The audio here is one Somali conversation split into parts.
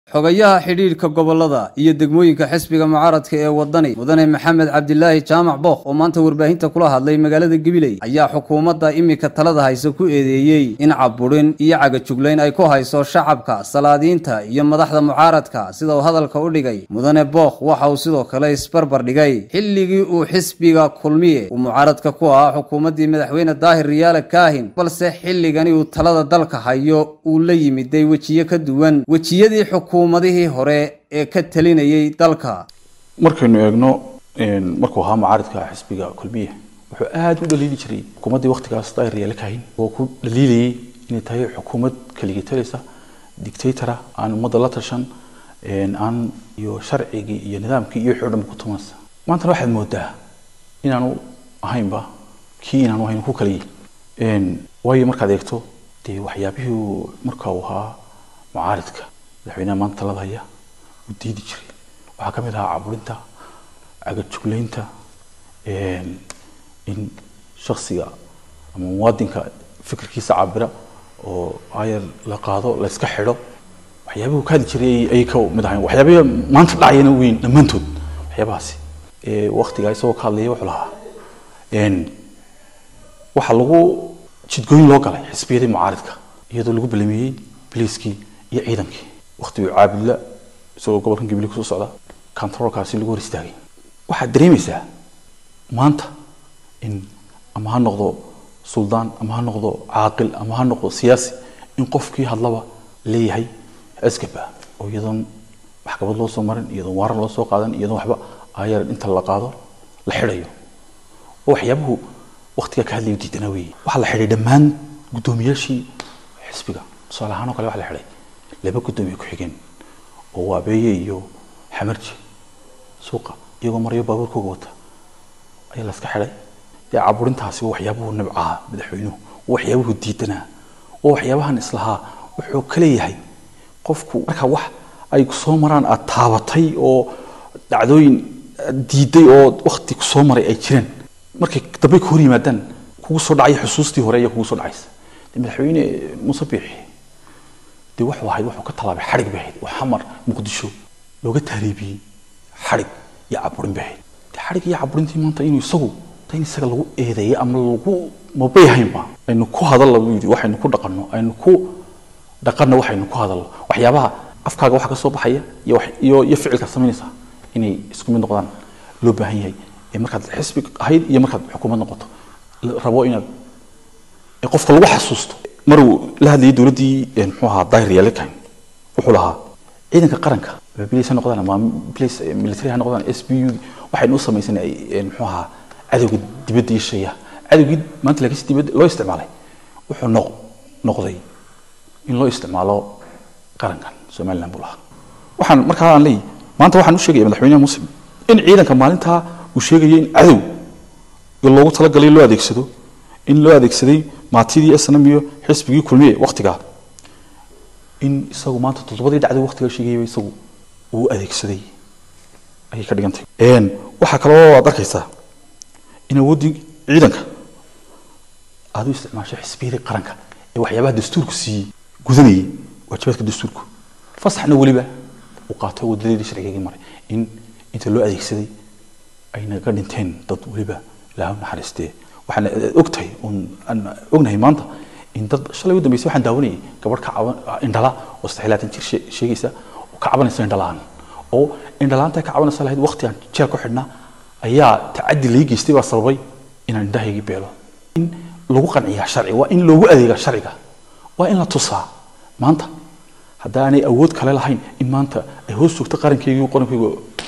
xogayaha xidhiidhka gobolada iyo degmooyinka xisbiga mucaaradka ee wadani mudane maxamed cabdilaahi jaamac bookh oo maanta warbaahinta kula hadlay magaalada gabiley ayaa xukuumadda iminka talada haysa ku eedeeyey in caburin iyo cagajuglayn ay ku hayso shacabka salaadiinta iyo madaxda mucaaradka sida uu hadalka u dhigay mudane bookh waxa uu sidoo kale isbarbar dhigay xilligii uu xisbiga kulmiye uu mucaaradka ku ahaa xukuumaddii madaxweyne daahir riyaale kaahin balse xilligani uu talada dalka hayo uu la yimiday wejiyo ka duwan wejiyadii xukuumadihii hore ee ka talinayay dalka markaynu eegno markuu ahaa mucaaridka xisbiga kulmiye wuxuu aada u dhaliili jiray xukuumaddii waktigaas daahir riyaale kaahin oo ku dhaliilayay inay tahay xukuumad keligii talaysa dictatora aan ummadda la tashan aan iyo sharcigii iyo nidaamkii iyo wixii o dhan ku tumanaysa maantana waxaad moodaa inaanu ahaynba kii inaanu ahayn ku kaliyay waayo markaad eegto dee waxyaabihii uu marka uu ahaa mucaaridka madaxweynaha maanta talada haya uu diidi jiray waxaa ka mid ahaa caburinta cagajuglaynta in shaksiga ama muwaadinka fikirkiisa cabira oo ayar la qaado la iska xidho waxyaabihii uu ka hadli jiray ayay ka mid ahayn waxyaabihii maanta dhacayana weyn dhammaantood waxyaabahaasi waktigaa isagoo ka hadlaya wuxuu lahaa waxaa lagu jidgooyin loo galay xisbiyadii mucaaridka iyadoo lagu balameeyey biliiskii iyo ciidankii waktiguu caabudla isagoo gobolkan gibli kusoo socda controlkaasi lagu hor istaagay waxaad dareemaysaa maanta in ama ha noqdo suldaan ama ha noqdo caaqil ama ha noqdo siyaasi in qofkii hadlaba leeyahay asgaba oo iyadoon maxkamad loo soo marin iyadoon waaran loo soo qaadan iyadoon waxba ayar inta la qaado la xidhayo oo waxyaabuhu waktigaa ka hadlayo diidanaa weeye waxaa la xidhay dhammaan guddoomiyaashii xisbiga tusaale ahaan oo kale waxa la xidhay laba guddoomiye ku-xigeen oo waabeeye iyo xamarji suuqa iyagoo maryo baabuurkooga wata ayaa la iska xidhay dee caburintaasi waa waxyaabuhu nabcaha madaxweynuhu waa waxyaabuhu diidanaa waa waxyaabahan islahaa wuxuu ka leeyahay qofku marka wax ay kusoo maraan aad taabatay oo dhacdooyin diiday oo wakti kusoo maray ay jireen markay dambe ka hor yimaadaan kugu soo dhacaya xusuustii hore ayaa kugu soo dhacaysa de madaxweyne muuse biixi dee wuxuu ahayd wuxuu ka tallaabay xadhig bay ahayd oo xamar muqdisho looga taariibiyey xadhig iyo caburin bay ahayd de xadhig iyo caburintii maanta inuu isagu in isaga lagu eedeeyo ama lagu mabay ahaynba aynu ku hadalla buu yidhi waxaynu ku dhaqanno aynu ku dhaqanno waxaynu ku hadallo waxyaabaha afkaaga waxa ka soo baxaya iyo iyo iyo ficilka samaynaysa inay isku mid noqdaan loo baahan yahay ee markaad xisbi ahayd iyo markaad xukuumad noqoto rabo inaad qofka lagu xasuusto maruu la hadlayay dowladdii muxuu ahaa daahir yaalekan wuxuu lahaa ciidanka qaranka bilis ha noqdaan ama bilis military ha noqdaan s b u waxaynu u samaysanay muxuu ahaa cadowga dibadda iyo shaya cadowgii maanta laakiinse dibadda loo isticmaalay wuxuu noq noqday in loo isticmaalo qarankan somaliland buu lahaa waxaan markaa aan leeyahy maanta waxaan u sheegaya madaxweynaha muslim in ciidanka maalintaa uu sheegaya in cadow loogu talagalay loo adeegsado in loo adeegsaday maatidii snm iyo xisbigii kulmiye waktigaa in isagu maanta toddobadii dhacday waktigaa sheegayaba isagu uu adeegsaday ayay ka dhigantay waxaa kaloo aad arkaysaa in awooddii ciidanka aada u isticmaasho xisbiyadii qaranka ee waxyaabaha dastuurku siiyey gudanayay waajibaadka dastuurku fasaxna weliba uu qaatay wadadeedii sharcigagii maray in inta loo adeegsaday ayna ka dhinteen dad weliba ilaahu naxariistee waxaan ogtahay aan ognahay maanta in dad shalay u dambeysay waxaan daawanayay gabadh ka caban indhala oo saddex laatan jir sheegaysa oo ka cabanaysa indhalaan oo indhalaanta ka cabanaysa lahayd waqti aan jeel ku xidhnaa ayaa tacaddi lai geystay baa sababay inaan indhahaygii beelo in lagu qanciyaa sharci waa in loogu adeegaa sharciga waa in la tusaa maanta haddaanay awood kale lahayn in maanta ay hoos joogto qarankeygii qarankeyga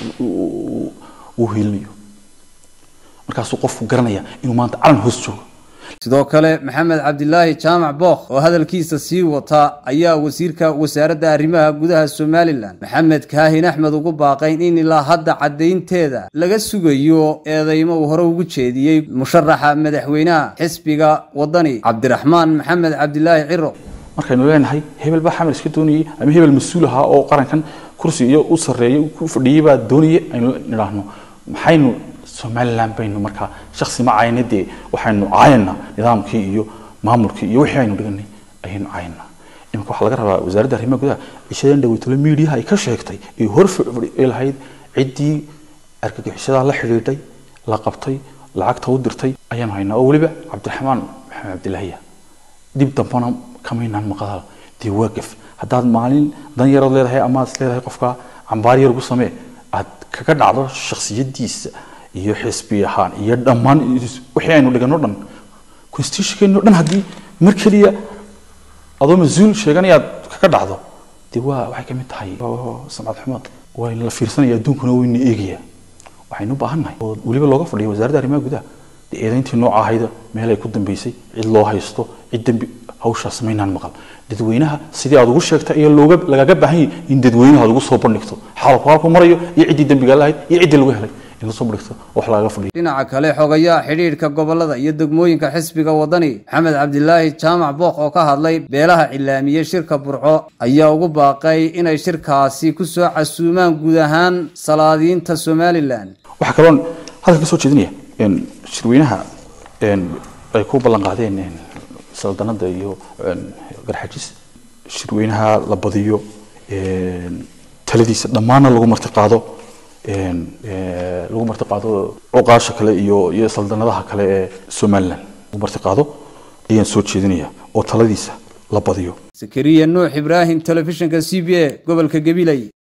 uu hiilinayo markaasuu qofku garanaya inuu maanta calan hoos joogo sidoo kale maxamed cabdilaahi jaamac bookh oo hadalkiisa sii wata ayaa wasiirka wasaaradda arrimaha gudaha somalilan maxamed kaahin axmed ugu baaqayn in ilaa hadda caddaynteeda laga sugayo eedeymo uu hore ugu jeediyey musharaxa madaxweynaha xisbiga wadani cabdiraxmaan maxamed cabdilaahi ciro markaynu leenahay hebel baa xamar iska doonayay ama hebel mas-uul ahaa oo qarankan kursi iyo u sarreeyay ku fadhiyey baa doonayay aynu nidhaahno maxaynu somaliland baynu markaa shaksi ma caayna dee waxaynu caayana nidaamkii iyo maamulkii iyo wixii aynu dhiganay ayaynu caayana iminka waxaa laga rabaa wasaaradda arrimaha gudaha cishadan dhaweytolo miidiyaha ay ka sheegtay ee hor ay lahayd ciddii argagixisadaa la xidhiidhay la qabtay lacagta u dirtay ayaanu haynaa oo weliba cabdiraxmaan maxamed cabdilaahiya dib dambana kamaynaan maqadaal dee waa gaf haddaad maalin dan yarood leedahay ama aad leedahay qofka cambaar yar ugu samee aad kaga dhacdo shaksiyadiisa iyo xisbi ahaan iyo dhammaan wixii aynu dhigano dhan constitutionkeeno dhan haddii mar keliya adoo mas-uul sheeganayaad kaga dhacdo dee waa waxay kamid tahay samcad xumo waa in la fiirsanaya adduunkuna wayna eegaya waxaynu u baahannahay oo weliba looga fadhiyo wasaaradda arrimaha gudaha dee eedayntii nooca ahayda meel ay ku dambeysay cid loo haysto cid dembi hawshaas maynaan maqal dadweynaha sidii aad ugu sheegtay iyo looga lagaga baahan yahay in dadweynaha aad ugu soo bandhigto xaalku halku marayo iyo ciddii dembiga lahayd iyo ciddii lagu helay in lasoo bandhigto wax lagaga fadhiyo dhinaca kale xogayaha xidhiidhka gobolada iyo degmooyinka xisbiga wadani maxamed cabdilaahi jaamac booq oo ka hadlay beelaha cilaamiyey shirka burco ayaa ugu baaqay inay shirkaasi ku soo casuumaan guud ahaan salaadiinta somalilan waxaa kaloon hadalka ka soo jeedinaya shirweynaha ay ku ballan qaadeen saldanada iyo garxajis shirweynaha la badiyo taladiisa dhammaanna lagu marti qaado lagu marti qaado cuqaasha kale iyo iyo saldanadaha kale ee somaliland lagu marti qaado ayaan soo jeedinaya oo taladiisa la badiyo sakariya nuux ibraahim telefishinka c b a gobolka gabiley